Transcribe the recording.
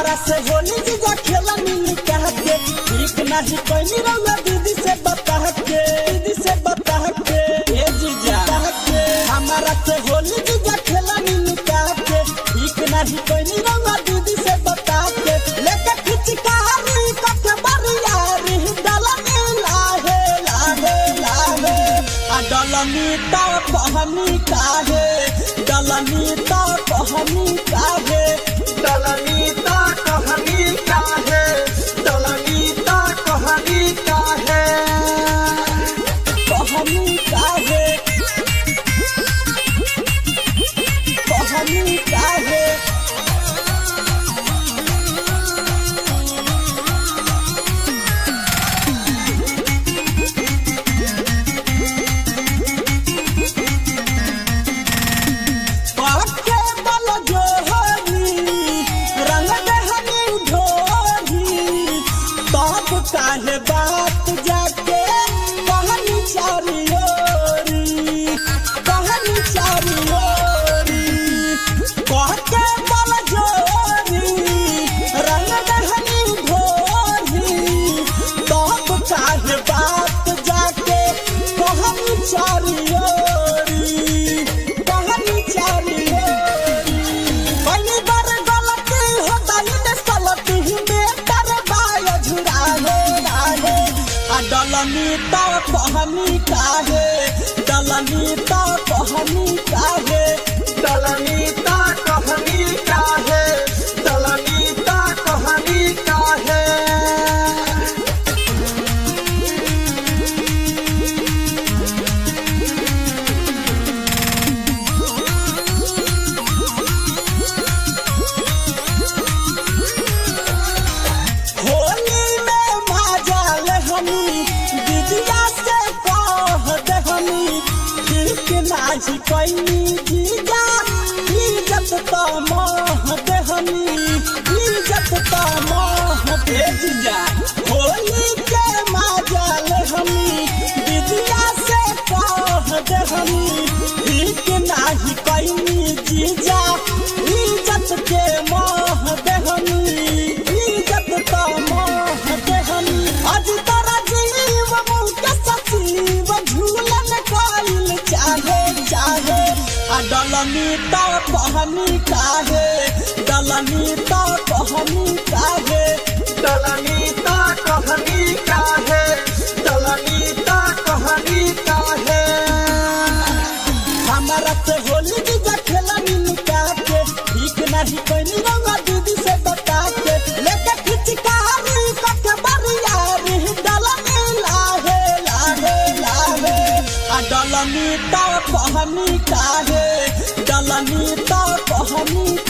हमारा से होली जीजा खेला मिली कह के ठीक नहीं कोई रंगा दीदी से बता के दीदी से बता के ए जीजा कह के हमारा से होली जीजा खेला मिली कह के ठीक नहीं कोई रंगा दीदी से बता के लेके खिचकारी कके बरियारी डलनी लाहे लाहे लाहे आ डलनी ता कहनी काहे डलनी ता कहनी काहे दलनी ता कहनी काहे दलनी ता कहनी काहे कहनी काहे कहनी काहे पाखे बल जोहरी रंग दहनी ढोरी तब काहे बात जाके कहनी चारी ओरी कहनी चारी ओरी कहके बल जोरी रंग दहनी ढोरी तब काहे बात जाके कहनी चारी ओरी कहनी चारी ओरी पहली बार गलती हो गई ने सलती में कर बाय झुराहे राहे आ डलनी ता कहनी काहे डलनी ता कहनी काहे दलनी ता कहनी काहे दलनी ता कहनी काहे होली में माजाल हमी दीदिया से कह दे हमी ठीक नाजी कैनी जीजा इज्जत तो मोह दे हमी इज्जत तो मोह दे जीजा होली के माजाल हमी दीदिया से कह दे हमी ठीक नाही कैनी जीजा इज्जत के मोह दे हमी इज्जत तो मोह दे हमी आज तोरा जीव मुँह के सचिव झूलन कइल चाहे चाहे आ डलनी तो कहनी काहे डलनी तो कहनी काहे दलनी ता कहनी काहे दलनी ता कहनी काहे हमारा से होली जीजा खेला मिलू के ठीक नहीं कोई रंगा दीदी से बता के लेके खिचकारी कके बरियारी डलनी लाहे लाहे लाहे आ डलनी तो कहनी काहे डलनी तो कहनी